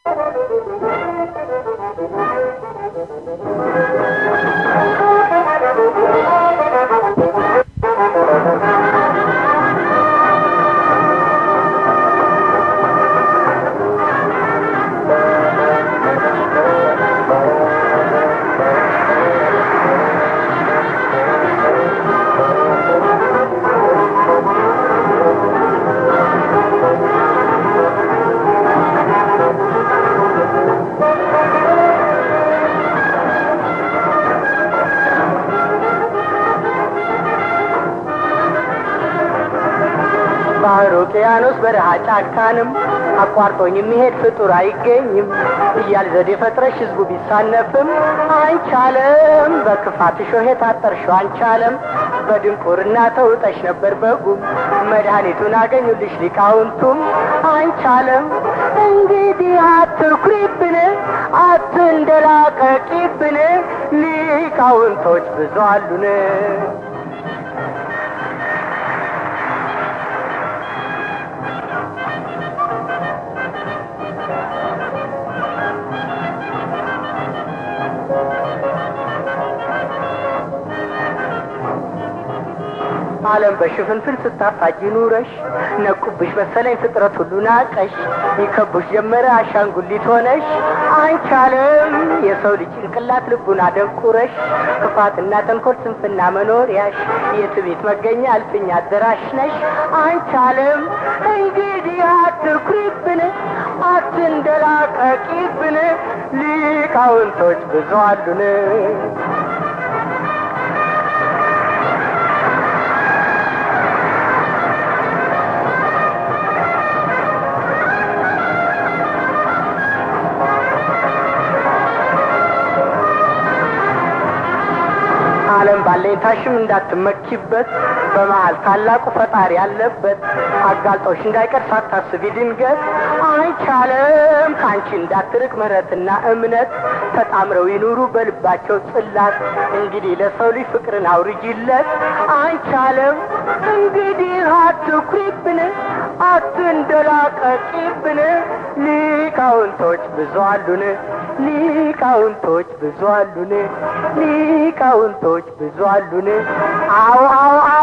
ባህር፣ ውቅያኖስ፣ በረሃ ጫካንም አቋርጦኝ የሚሄድ ፍጡር አይገኝም እያል ዘዴ ፈጥረሽ ህዝቡ ቢሳነፍም አንቻለም በክፋት ሾህ የታጠርሽው አንቻለም በድንቁርና ተውጠሽ ነበር በጉም መድኃኒቱን አገኙልሽ ሊቃውንቱም አንቻለም እንግዲህ አትኩሪብን አትንደላቀቂብን ሊቃውንቶች ብዙ አሉን ዓለም በሽፍንፍን ስታፋጅ ኑረሽ ነቁብሽ መሰለኝ ፍጥረት ሁሉ ናቀሽ ይከቡሽ ጀመረ አሻንጉሊት ሆነሽ አንቺ ዓለም የሰው ልጅ ጭንቅላት ልቡን አደንቁረሽ ክፋትና ተንኮል ስንፍና መኖሪያሽ የትቤት መገኛ እልፍኝ አደራሽ ነሽ አንቺ ዓለም እንግዲህ አትኩሪብን አትንደላቀቂብን ሊቃውንቶች ብዙ አሉን ዓለም ባለኝታሽም እንዳትመኪበት በመሀል ታላቁ ፈጣሪ ያለበት አጋልጦሽ እንዳይቀር ሳታስቢ ድንገት አይቻለም ከአንቺ እንዳትርቅ ምሕረትና እምነት ተጣምረው ይኑሩ በልባቸው ጽላት እንግዲህ ለሰው ልጅ ፍቅርን አውርጂለት አይቻለም እንግዲህ አትኩሪብን አትንደላቀቂብን ሊቃውንቶች ብዙ አሉን ሊቃውንቶች ብዙ አሉን ሊቃውንቶች ብዙ አሉን አዎ አዎ